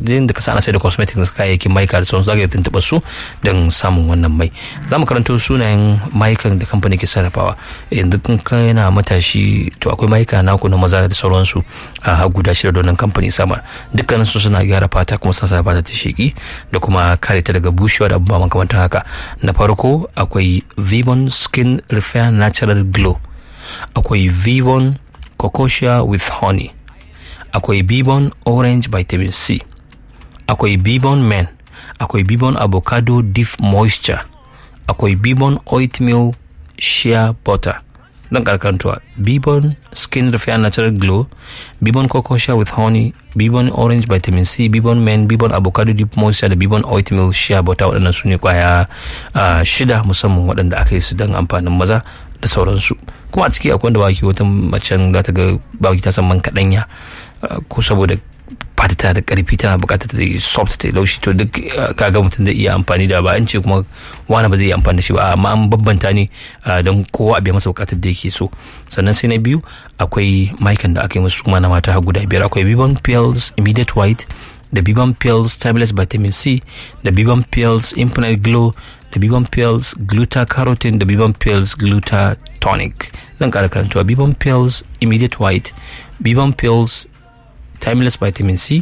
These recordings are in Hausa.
da ka ana sai da cosmetics kayayyakin maika da sauransu zaka iya tuntuɓa su don samun wannan mai za mu karanto sunayen maikan da kamfani ke sarrafawa yanzu kun kana matashi to akwai maika naku na maza da sauransu a guda shida da wannan kamfani samar dukkanin su suna gyara fata kuma suna sa fata ta sheki da kuma kare ta daga bushewa da abubuwa makamantan haka na farko akwai vivon skin repair natural glow akwai vivon cocosia with honey akwai bibon orange vitamin c akwai bibon men akwai bibon avocado deep moisture akwai bibon oatmeal shea butter don karkantuwa bibon skin repair natural glow bibon cocosia with honey bibon orange vitamin c bibon men bibon avocado deep moisture da bibon oatmeal shea butter waɗannan su ne kwaya shida musamman waɗanda aka yi su don amfanin maza da sauransu kuma a ciki akwai wanda baki wata macen za ta ga baki ta san man kaɗanya ko saboda fata tana da karfi tana bukatar ta yi soft ta laushi to duk kaga mutum zai iya amfani da ba an ce kuma wani ba zai iya amfani da shi ba amma an babbanta ne don kowa a biya masa bukatar da yake so sannan sai na biyu akwai maikan da aka yi musu kuma na mata har guda biyar akwai bibon pills immediate white da bibon pills timeless vitamin c da bibon pills infinite glow da bibon pills gluta-carotene da bibon pills glutatonic zan kara karantawa bibon pills immediate white bibon pills timeless vitamin c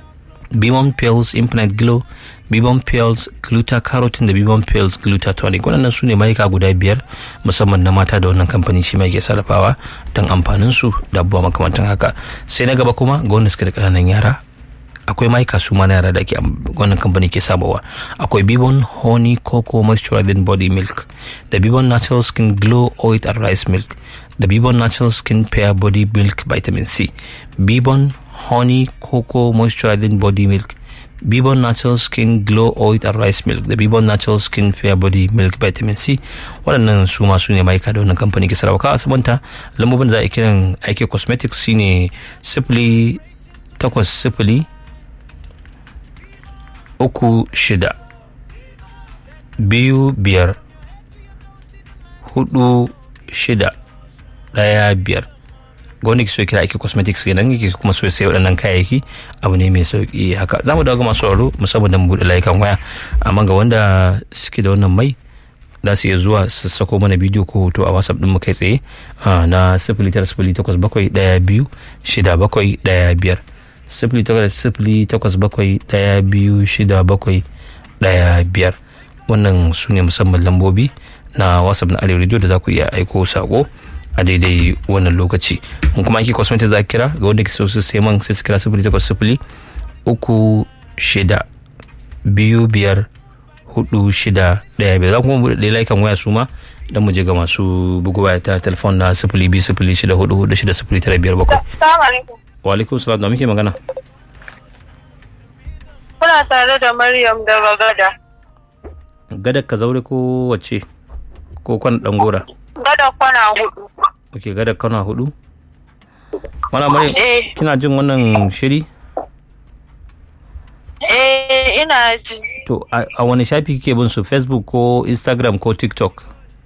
bibon pills infinite glow bibon pills gluta-carotene da bibon pills glutatonic waɗannan su ne mayuka guda biyar musamman na mata da wannan kamfani shi mai ke sarrafawa don amfanin su da abubuwa makamantan haka sai na gaba kuma ga wanda suka da ƙananan yara akwai maika su ma na yara da ke wannan kamfani ke sabawa akwai bibon honey cocoa moisturizing body milk da bibon natural skin glow oil and rice milk da bibon natural skin pear body milk vitamin c bibon honey cocoa moisturizing body milk bibon natural skin glow oil and rice milk da bibon natural skin fair body milk vitamin c waɗannan su masu ne maika da wannan kamfani ke sarrafa a sabanta lambobin da za a kiran aiki cosmetics shine sifili takwas sifili uku shida biyu biyar hudu shida daya biyar ga wanda ke so kira aiki cosmetics kenan yake kuma so sai waɗannan kayayyaki abu ne mai sauki haka za mu dawo ga masu sauraro musamman da mu buɗe layukan waya amma ga wanda suke da wannan mai za su iya zuwa su sako mana bidiyo ko hoto a whatsapp ɗin mu kai tsaye na sifili tara sifili takwas bakwai ɗaya biyu shida bakwai ɗaya biyar sifili takwas sifili takwas bakwai ɗaya biyu shida bakwai ɗaya biyar wannan su ne musamman lambobi na whatsapp na arewa radio da za ku iya aiko sako a daidai wannan lokaci mun kuma ake cosmetic za kira ga wanda ke so su sai man sai su kira sifili takwas sifili uku shida biyu biyar hudu shida ɗaya biyar za kuma buɗe layukan waya su ma don mu je ga masu bugu waya ta telefon na sifili biyu sifili shida hudu hudu shida sifili tara biyar bakwai. Salamu alaikum. wa alaikum salam da muke magana Kuna tare da Maryam daga gada. gada ka zaure ko wace ko kwan dan gora Gada kwana hudu. ok gada kana hudu mana maryam Eh, kina jin wannan shiri eh ina ji. to a a wani shafi kike bin su facebook ko instagram ko tiktok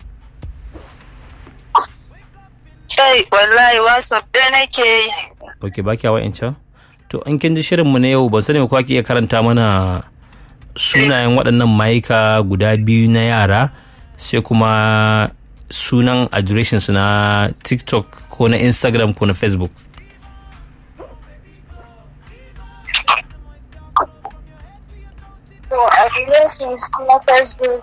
Kai, wallahi WhatsApp da nake yi. ok ba kya wa'ancan to an kin ji shirin mu na yau ban sani ko ake iya karanta mana sunayen waɗannan mayuka guda biyu na yara sai kuma sunan adireshin su na tiktok ko na instagram ko na facebook To, a relations na Facebook.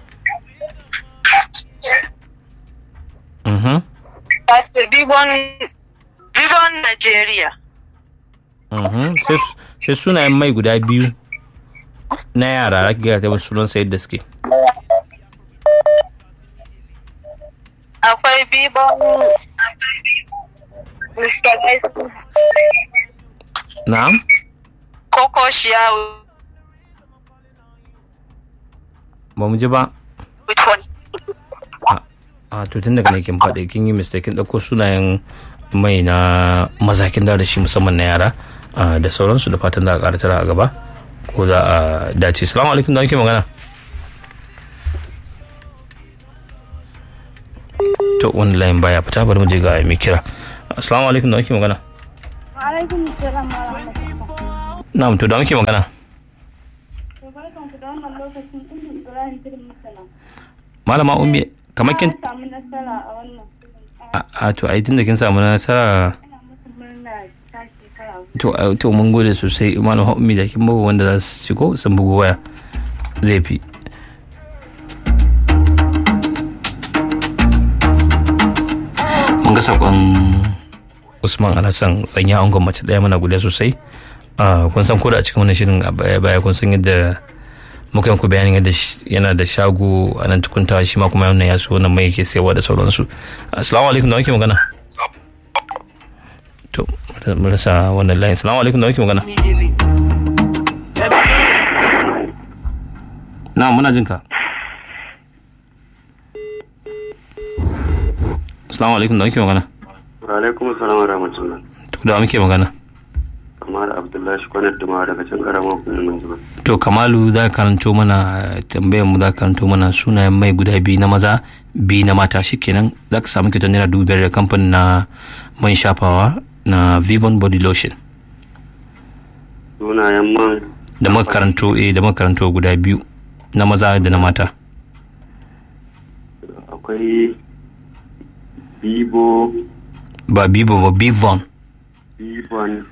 Mhm. Wato Bibon, Bibon Nigeria. Mhm. sai sai sunayen mai guda biyu na yara za ki gaya ta sunan sayar da suke Akwai Bibon Mr. Messi. na'am Coco Shiawu. ba mu ji ba Which one? a to tun daga ne kin faɗi kin yi mistake kin ɗauko sunayen mai na mazakin da da shi musamman na yara ah, da sauransu da fatan za a ƙara tara a gaba ko za a dace salamu alaikum da muke magana to wani layin baya fita bari mu je ga mai kira assalamu alaikum da muke magana Alaikum salam wa rahmatullah. na'am to da muke magana To barkan ku da wannan lokacin Ummu Ibrahim Tudun Masana. malama ummi kamar kin Na samu nasara a wannan shirin. a a, to ai tunda kin samu nasara Ina musu murna ta shekara hudu. to a, to mun gode sosai malama ummi da kin bawa wanda za su shigo sun bugu waya zai fi mun ga sakon usman alhassan tsanya angon mace daya mana guda sosai Ah, kun san ko da a cikin wannan shirin a baya baya kun san yadda muka yanku bayanin yadda shi- yana da shago a nan tukuntawa shi ma kuma yana ya so wannan mai yake sayarwa da sauransu assalamu alaikum da wake magana to mu rasa wannan layin assalamu alaikum da wake magana na muna jinka assalamu alaikum da wake magana alaikum salam wa rahmatullah to da muke magana kamar abdullahi kwanar duma daga can karamar hukumar zuba to kamalu za ka karanto mana tambayar mu za ka karanto mana sunayen mai guda biyu na maza biyu na mata shikenan za ka samu kyautar naira dubu biyar da kamfanin na man shafawa na vivon body lotion sunayen man da muka karanto eh da muka karanto guda biyu na maza da na mata akwai bibo ba bibo ba bivon bibon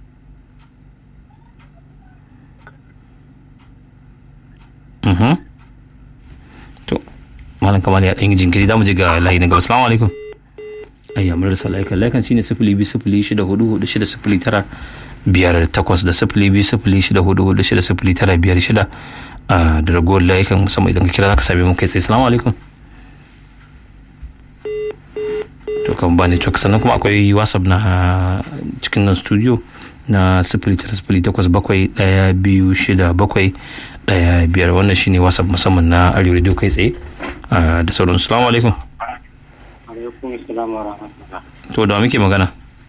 mhm to malam kamar ya ɗan yi jinkiri za mu je ga layi na gaba assalamu alaikum ayya mun rasa laikan laikan shine sifili biyu sifili shida hudu hudu shida sifili tara biyar takwas da sifili biyu sifili shida hudu hudu shida sifili tara biyar shida a da ragowar laikan musamman idan ka kira za ka same mu kai sai assalamu alaikum to kan ba network sannan kuma akwai whatsapp na cikin nan studio na sifili tara sifili takwas bakwai ɗaya biyu shida bakwai ɗaya biyar wannan shine whatsapp musamman na arewa radio kai tsaye ah, da sauran assalamu alaikum alaikum salam wa rahmatullah to da wa muke magana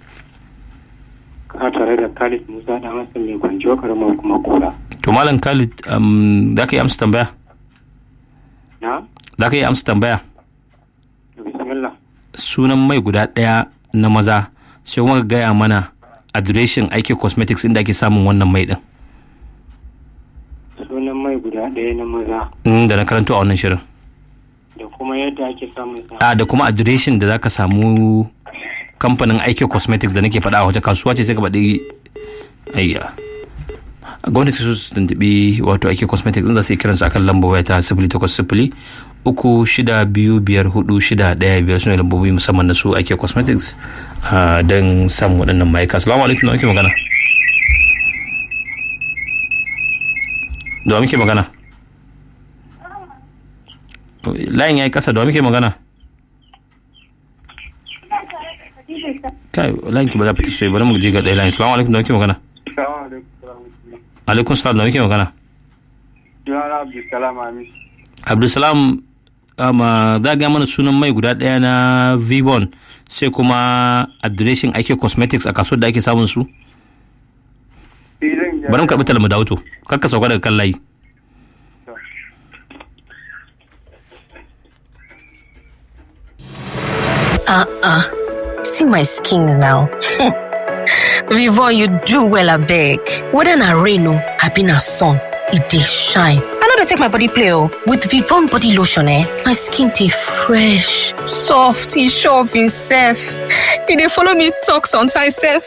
kana tare da Khalid Musa da Hassan mai gwanjo karamar kuma kula to malam khalid um, za ka yi amsa tambaya na za ka yi amsa tambaya bismillah sunan mai guda ɗaya na maza sai kuma ka gaya mana adireshin aiki cosmetics inda ake samun wannan mai din sunan mai guda ɗaya na maza Mm, da na karanto a wannan shirin da kuma yadda ake samun sa a da kuma adireshin da zaka samu kamfanin aiki cosmetics da nake faɗa a wace kasuwa ce sai ka faɗi ayya a gwamnati su su tuntuɓi wato aiki cosmetics din za su yi kiransu akan lambar waya ta sifili takwas sifili uku shida biyu biyar hudu shida ɗaya biyar su ne lambobi musamman na su aiki cosmetics ah, don samun waɗannan ma'aika assalamu alaikum da muke magana da wa muke magana layin ya yi ƙasa da wa muke magana kai layin ki ba za fita sosai bari mu je ga ɗaya layin salamu alaikum da muke magana alaikum salam da muke magana Yana Abdulsalam Amis abdulsalam ama za ga mana sunan mai guda ɗaya na vibon sai kuma adireshin ake cosmetics a kasuwar da ake samun su bari mu karɓi talmu da auto kakka sauka daga kan layi Uh-uh. See my skin now. Vivon, you do well, I beg. Whether na rain or I been a sun, it dey shine. I know they take my body play oh. With Vivon body lotion, eh, my skin dey fresh, soft, e sure of himself. E dey follow me talk sometimes sef.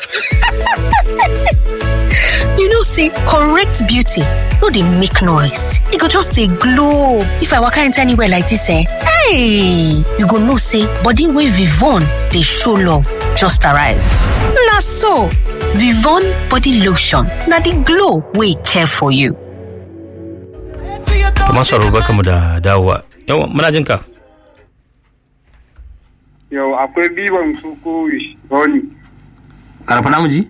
you know say correct beauty no dey make noise. E go just dey glow. If I waka enter anywhere like this, eh, hey, you go know say body wey Vivon dey show love just arrive. Na so, Vivon body lotion na the glow wey care for you. kuma sauraro barka mu da dawowa yawa muna jin ka yau akwai bibon su ko wishboni karfa namu ji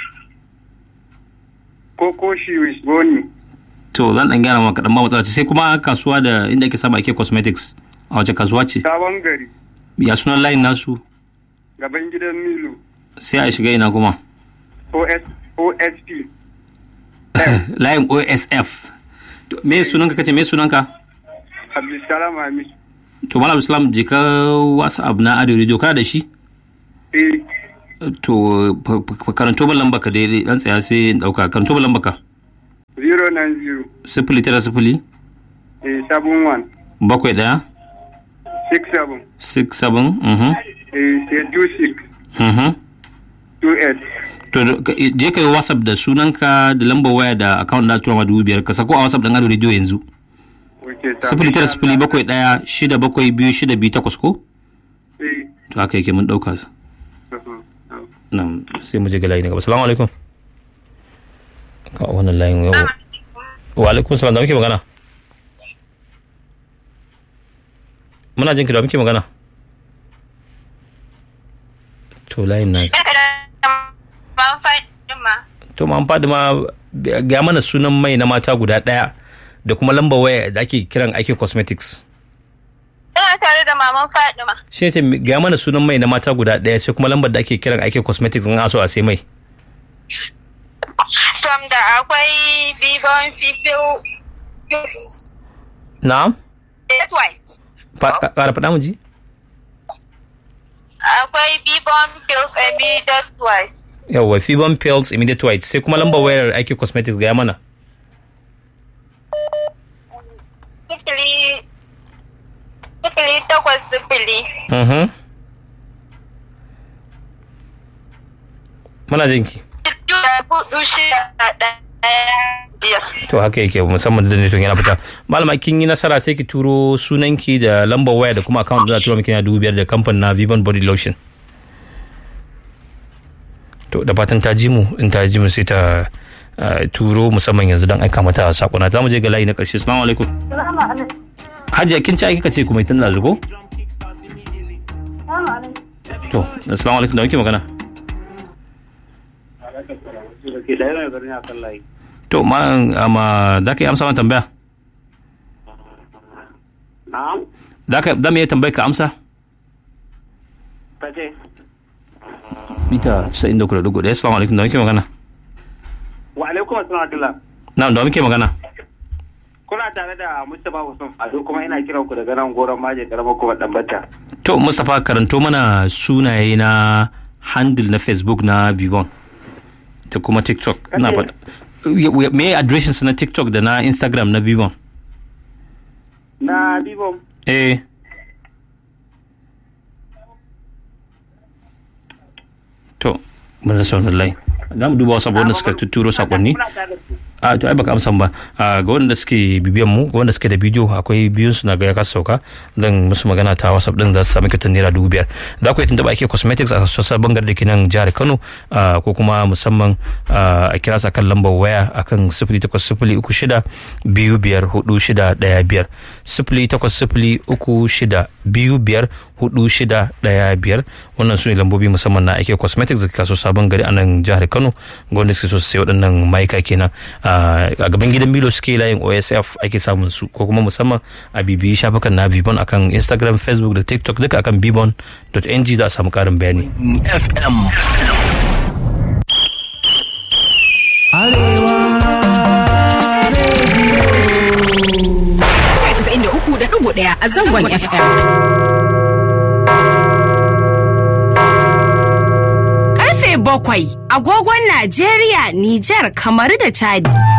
ko ko shi wishboni to zan dan gyara maka dan ba matsala ce sai kuma kasuwa da inda ake samu ake cosmetics a wace kasuwa ce sabon gari ya sunan layin nasu gaban gidan milu sai a shiga ina kuma OS, osp layin osf To, me sunanka kace me sunanka abdulsalam Amis to malam islam je ka whatsapp na audio radio kana da shi eh to fa- fa- karanto min lamba ka daidai dan tsaya sai in dauka karanto min lamba ka 090 sifili tara sifili eh, 71 bakwai ɗaya 67 six seven mhm eh, sai 26 mhm 28 to da- ka- je ka yi whatsapp da sunanka da lambar waya da account da tura ma dubu biyar ka sako a whatsapp dan ado radio yanzu Wace ta- sifili tara sifili bakwai ɗaya shida bakwai biyu shida biyu takwas ko Eh, to haka yake mun ɗauka uh-huh, uh. nan sai mu je ga layi na gaba salamu alaikum ka wannan layin yau wa alaikum salam da muke magana muna jin ki da muke magana to layin na Ban faɗi ma. to ma an faɗi ma ga mana sunan mai na mata guda ɗaya da kuma lambar waya da ake kiran ake cosmetics Ina tare da maman Fadima. shi ce ga mana sunan mai na mata guda ɗaya sai kuma lambar da ake kiran ake cosmetics in aso a sai mai Tom da akwai Vivon Fifil na'am Jet White. Fa- ka- ƙara faɗa mu ji Akwai Vivon Pills Immediate White. yawwa fibon pills immediate white sai kuma lambar wayar ake cosmetics ga mana Sifili Sifili takwas sifili Mhm. Muna jinki. hudu shida ɗaya biyar. To haka yake musamman da network yana fita. Malama kin yi nasara sai ki turo sunanki da lambar waya da kuma account da za a tura miki na dubu biyar da kamfanin na Vivan Body Lotion. To da fatan ta ji mu in ta ji mu sai ta uh, turo musamman yanzu don aika mata sakona. Za mu je ga layi na ƙarshe. Assalamu alaikum. Salamu alaikum. Hajiya kin ci aiki ka ce kuma tun da zugo? Salamu alaikum. To, assalamu alaikum da muke magana. Ke ɗaya mai birni a kan layi. To, ma amma za ka yi amsa mana tambaya? Na'am, Za ka za mu iya tambayar ka amsa? ta ce. mita 93.1 assalamu alaikum da muke magana Wa alaikum assalam Abdullah. na da muke magana Kuna tare da Mustapha Hussein Ado kuma ina kiran ku daga nan goron maje karamar kuma Dambata. to mustapha karanto mana sunaye na handle na facebook na bivon da kuma tiktok na faɗa Ya- me adireshin su na tiktok da na instagram na bivon Na Bibo, eh to mun rasa wannan line za mu duba wasu abubuwan da suka tuturo sakonni kuna tare da su. a to ai baka amsan ba a ga wanda suke bibiyan mu ga wanda suke da bidiyo akwai biyun su na ga ya kasa sauka zan musu magana ta whatsapp din za su sami kyautar naira dubu biyar za ku yi tuntuɓa ake cosmetics a sassan bangar da ke nan jihar kano ah, ko kuma musamman ah, a kira su akan lambar waya akan sifili takwas sifili uku shida biyu biyar hudu shida ɗaya biyar sifili takwas sifili uku shida biyu biyar hudu shida ɗaya biyar wannan su ne lambobi musamman na ake cosmetics da kaso sabon gari a nan jihar kano ga wanda suke so su sai waɗannan mayuka kenan a gaban gidan milo suke layin osf ake samun su ko kuma musamman a bibiyi shafukan na bibon akan instagram facebook da tiktok duka akan bibon.ng za a samu karin bayani FM. da uku da ɗigo ɗaya a zangon FM. Karfe bakwai agogon Najeriya, Nijar, Kamaru da Chadi.